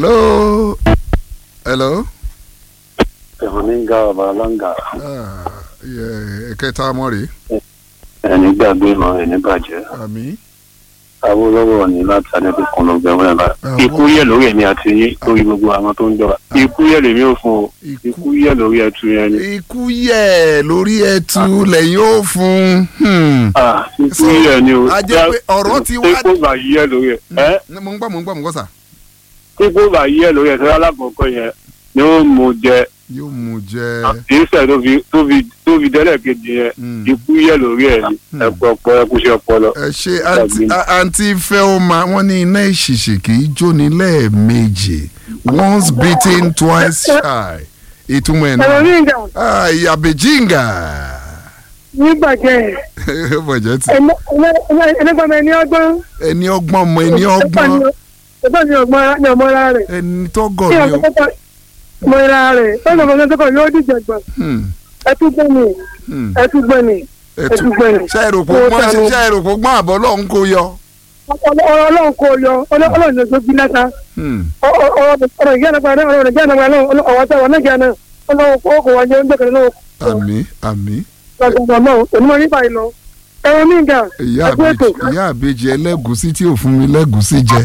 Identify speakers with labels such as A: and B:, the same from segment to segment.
A: hello hello.
B: ẹ̀wọ̀n ní ga ọba aláǹgà
A: Ah, yeah, ẹ̀kẹta mọ́ rèé
B: ẹni gbàgbé ìmọ̀ ẹni bàjẹ́
A: àmì
B: awolowo ní láti adébí kan ló gbẹ̀wọ̀n ẹ̀ báyìí.
A: Ah,
B: ikú yẹ lórí ẹ̀mí àti yín lórí gbogbo àwọn tó ń jọba ikú yẹ lèmi ò fún o
A: ikú
B: ikú yẹ lórí ẹtù yẹn ni.
A: ikú yẹ lórí ẹtu lẹ́yìn ó fún un.
B: Ah, ikú yẹ ni o.
A: a jẹ́ pé ọ̀rọ̀ ti wá-
B: ikú bá yẹ lórí ẹ̀ ẹ́
A: mo ń gbọ́ mo ń gbọ́ mo ń gbọ́ sà.
B: ikú bá yẹ lórí ẹ̀ sọ́dọ̀ alákọ̀ọ́kọ́ yẹn ni ó mú jẹ
A: yóò mú jẹ
B: ìṣẹ̀ tó fi tó fi tó fi dẹ́lẹ̀ kejì yẹn
A: Mm.
B: ikú yẹ lórí ẹ̀ ni
A: Hmm.
B: ẹ̀kọ́ ọpọlọ ẹ̀kúṣẹ́ ọpọlọ.
A: ẹ ṣe àǹtí àǹtí fẹ́ọ́mà wọ́n ní iná ìṣìṣì kì í jóni lẹ́ẹ̀mejì once beaten twice shy ìtumọ̀ ẹ̀
C: ẹ̀rọ
A: náà
C: ní ìjà
A: Ah, ìyàbẹ̀jìngà
C: nígbàjẹ́
A: bọ̀jẹ̀ tí
C: ẹlẹ́gbàmọ ẹni ọgbọ́n
A: ẹni ọgbọ́n mọ ẹni ọgbọ́n
C: ẹgbẹ́ ni ọgbọ́n ni ọmọra rẹ̀
A: ẹni tọ́gọ̀
C: kí
A: ni
C: ọgbọ́n
A: ó.
C: tó ọmọra rẹ̀ lọ́nà ọmọ tó kọ̀ yóò dìjọ gbọ̀n
A: Hmm,
C: ẹtúgbọ́n ni
A: hmm.
C: ẹtúgbọ́n ni
A: ẹtù
C: ẹtúgbọ́n ni
A: ṣe èròpò gbọ́n ṣe èròpò gbọ́n àbọ̀ lọ́hún kó yọ.
C: ọlọ́run kò yọ ọlọ́run ló gbé lásán
A: Hmm,
C: ọ̀rọ̀ ìyá nàgbà náà ọ̀rọ̀ ìyá nàgbà náà ọ̀wọ́ tó wà náà jẹ́ náà ọlọ́run kò kò wájú oúnjẹ kan náà
A: àmì àmì
C: gbàgbọ́ náà onímọ̀ nípa ìlọ ẹ̀rọ ní ìjà
A: ìyá
C: ẹgbẹ́ ètò
A: àbèjì ìyá àbèjì ẹlẹ́gùsí tí ò fún mi lẹ́gùsí jẹ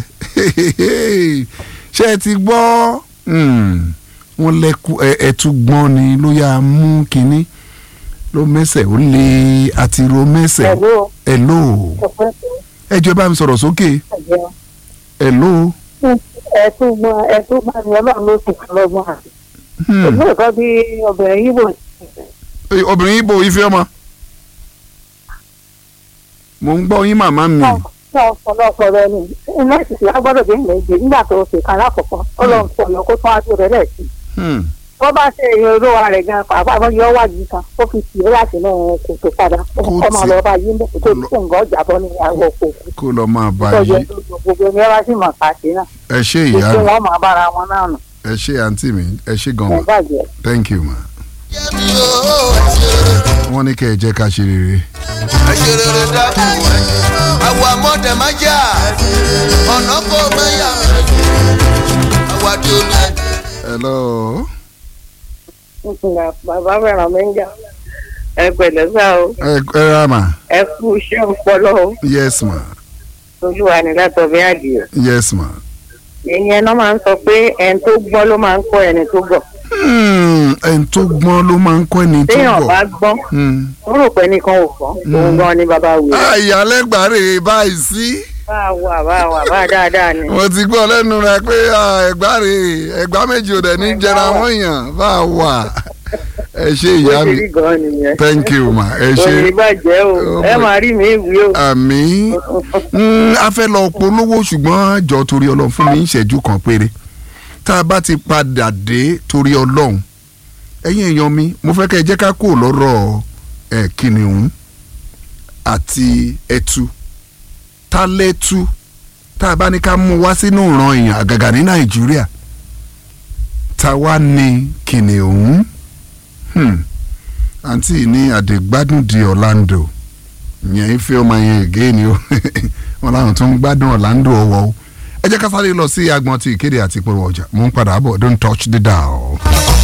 A: ṣé ẹ ti gbọ́ Hmm, wọ́n lẹ́kú ẹ- ẹtú gbọ́n ni ló yá mú kínní ló mẹ́sẹ̀ ó lé àti ro mẹ́sẹ̀
C: ẹ̀rọ
A: ẹ̀ ló
C: ọ̀pẹ́
A: ẹ jọ̀ọ́ ẹ bá mi sọ̀rọ̀ sókè ẹ̀ ló
C: ẹ̀túgbọ́n ẹ̀túgbọ́n ni ọlọ́run ló sì kọ́ lọ́gbọ́n àti
A: Hmm,
C: ìlú ẹ̀kọ́ bí obìnrin yìí bò
A: eh, obìnrin ibo ife ọmọ mo ń gbọ́ yín màmá mi
C: ní ọ̀pọ̀lọpọ̀ rẹ ni iná ìsìsì agbọ́dọ̀ dé ilẹ̀ èdè nígbà tó ṣe kan lákòókò ọlọ́run sọ lọ kó tún wá sí rẹ̀ lẹ̀ sí.
A: Hmm,
C: wọ́n bá ṣe èèyàn olówó rẹ̀ gan pàápàá wọ́n yọ wájú kan ó fi tì í láti náà kò tó padà
A: Kó
C: kó máa
A: tì-
C: lọ bá yí ń bẹ̀ kó tó kó nǹkan ọjà bọ́ ní àwọn òkú
A: kó lọ máa bá
C: tó yẹ
A: yí
C: gbogbo ẹni ẹ bá sì mọ̀ pàṣẹ náà
A: ẹ ṣé ìyá
C: gbogbo
A: mi
C: wọn máa bára wọn náà nù
A: ẹ ṣé àǹtí mi ẹ ṣé gan
C: ẹ̀
A: ma
C: bàjẹ́.
A: thank you ma. wọ́n ní kẹ́ ẹ jẹ́ ká ṣe rere.
D: àṣerere dákun àwọn amọ̀dẹ̀ má jà ọ̀nà kò mẹ́yà àwàdì olú.
A: hello.
C: bàbá fẹ́ràn mi ń jà ẹ pẹ̀lẹ́ sá o
A: ẹ ẹ ra ma
C: ẹ kú iṣẹ́ ọpọlọ o
A: yes ma
C: olúwa ní látọ̀ bí adìyẹ.
A: yes ma.
C: ìyẹn náà máa ń sọ pé ẹni tó gbọ́ ló máa ń kọ́ ẹni tó gọ̀.
A: Hmm, ẹni tó gbọ́n ló máa ń kọ́ ẹni tó
C: téèyàn bá
A: gbọ́.
C: gbọ́n
A: Hmm.
C: ó rò pé nìkan ò gbọ́n òun gan ni bàbá wò ó.
A: àyàlẹ́gbàre báyìí sí.
C: bá a wà bá a wà bá a dáadáa ni.
A: mo ti gbọ́ lẹ́nu rẹ pé ah, ẹ̀gbáre ẹ̀gbá méjì ò dẹ̀ ní jẹra wọ́n yàn bá a wà. ẹ ṣé
C: bó
A: ìyá
C: ṣe
A: mi
C: rí gan nìyẹn.
A: thank you ma ẹ
C: òní
A: ṣé
C: bàjẹ́ o
A: Oh
C: ẹ
A: my-
C: máa rí mi ìwé o.
A: àmì a fẹ́ lọ polówó ṣùgbọ́n jọ torí ọlọ́run fún mi ìṣẹ́jú kan péré tá a bá ti padà dé torí ọlọ́run ẹ̀yin èèyàn mi mo fẹ́ kẹ́ ẹ jẹ́ ká kó lọ́rọ̀ ẹ̀ kìnìún àti ẹtu tá lẹ́tu tá a bá ní ká mú wá sínú ìran èèyàn àgàgà ní nàìjíríà tá wá ní kìnìún Hmm. àǹtí ní àdègbádùn di Orlando yẹn ife ọmọ yẹn ègé ni ó wọn làwọn tó ń gbádùn Orlando ọwọ́ o ẹ jẹ́ ká sáré lọ sí agbọn ti ìkéde àti ìpolówó ọjà mò ń padà bọ̀ don't touch the dial.